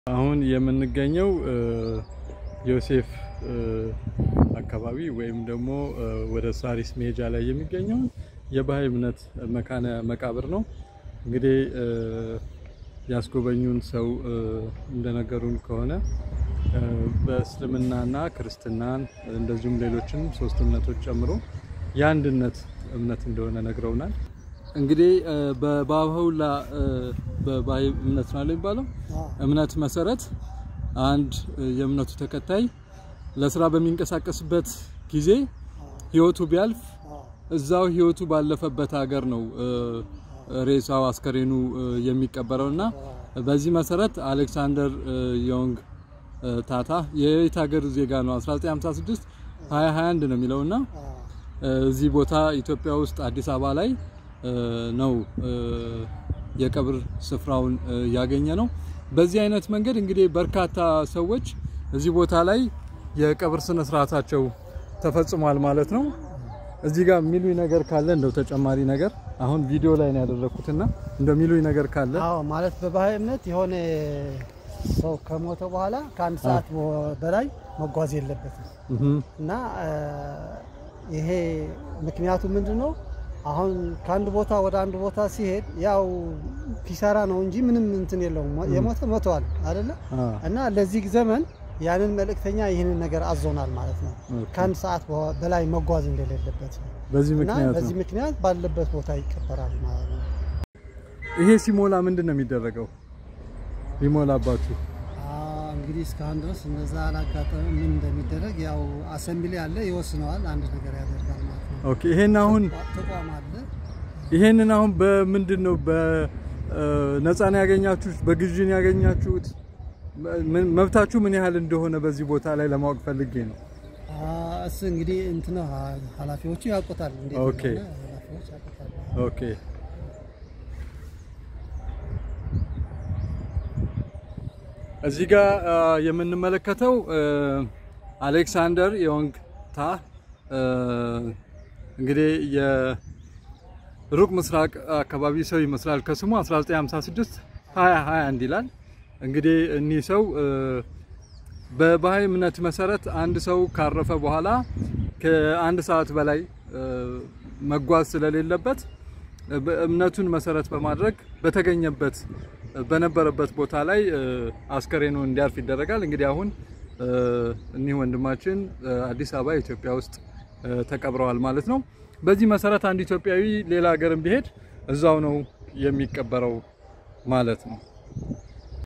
አሁን የምንገኘው ዮሴፍ አካባቢ ወይም ደግሞ ወደ ሳሪስ መሄጃ ላይ የሚገኘውን የባህይ እምነት መካነ መቃብር ነው። እንግዲህ ያስጎበኙን ሰው እንደነገሩን ከሆነ በእስልምናና ክርስትናን እንደዚሁም ሌሎችንም ሶስት እምነቶች ጨምሮ የአንድነት እምነት እንደሆነ ነግረውናል። እንግዲህ በባሁላ በባህይ እምነት ነው የሚባለው እምነት መሰረት አንድ የእምነቱ ተከታይ ለስራ በሚንቀሳቀስበት ጊዜ ህይወቱ ቢያልፍ እዛው ህይወቱ ባለፈበት ሀገር ነው ሬሳው አስከሬኑ የሚቀበረው እና በዚህ መሰረት አሌክሳንደር ዮንግ ታታ የየት ሀገር ዜጋ ነው? 1956 2021 ነው የሚለውና እዚህ ቦታ ኢትዮጵያ ውስጥ አዲስ አበባ ላይ ነው የቀብር ስፍራውን ያገኘ ነው። በዚህ አይነት መንገድ እንግዲህ በርካታ ሰዎች እዚህ ቦታ ላይ የቀብር ስነ ስርዓታቸው ተፈጽሟል ማለት ነው። እዚህ ጋር የሚሉኝ ነገር ካለ እንደው ተጨማሪ ነገር አሁን ቪዲዮ ላይ ነው ያደረኩትና እንደው የሚሉኝ ነገር ካለ አዎ፣ ማለት በባህይ እምነት የሆነ ሰው ከሞተ በኋላ ከአንድ ሰዓት በላይ መጓዝ የለበትም እና ይሄ ምክንያቱ ምንድን ነው? አሁን ከአንድ ቦታ ወደ አንድ ቦታ ሲሄድ ያው ኪሳራ ነው እንጂ ምንም እንትን የለውም። የሞተ ሞተዋል አይደለ? እና ለዚህ ዘመን ያንን መልእክተኛ ይህንን ነገር አዞናል ማለት ነው። ከአንድ ሰዓት በላይ መጓዝ እንደሌለበት በዚህ እና ምክንያት በዚህ ነው። ምክንያት ባለበት ቦታ ይቀበራል ማለት ነው። ይሄ ሲሞላ ምንድን ነው የሚደረገው? ሊሞላባችሁ አዎ፣ እንግዲህ እስካሁን ድረስ እንደዛ አላጋጠመም። ምን እንደሚደረግ ያው አሰምብሊ አለ ይወስነዋል። አንድ ነገር ያደርጋል ማለት ነው። ኦኬ። ይሄን አሁን ተቋም አለ ይሄንን አሁን በምንድን ነው በነፃ ነው ያገኛችሁት? በግዢ ነው ያገኛችሁት? ምን- መብታችሁ ምን ያህል እንደሆነ በዚህ ቦታ ላይ ለማወቅ ፈልጌ ነው። እሱ እንግዲህ እንትን ነው ኃላፊዎቹ ያውቁታል። እንዴት ኦኬ። እንደሆነ ኃላፊዎች ያውቁታል። ኦኬ እዚህ ጋር አ, የምንመለከተው አ, አሌክሳንደር ዮንግ ታ አ, እንግዲህ የሩቅ ምስራቅ አካባቢ ሰው ይመስላል ከስሙ 1956 2021 ይላል። እንግዲህ እኒህ ሰው አ, በባህይ እምነት መሰረት አንድ ሰው ካረፈ በኋላ ከአንድ ሰዓት በላይ አ, መጓዝ ስለሌለበት እምነቱን መሰረት በማድረግ በተገኘበት በነበረበት ቦታ ላይ አ, አስከሬኑ እንዲያርፍ ይደረጋል። እንግዲህ አሁን አ, እኒህ ወንድማችን አ, አዲስ አበባ ኢትዮጵያ ውስጥ አ, ተቀብረዋል ማለት ነው። በዚህ መሰረት አንድ ኢትዮጵያዊ ሌላ ሀገርም ቢሄድ እዛው ነው የሚቀበረው ማለት ነው።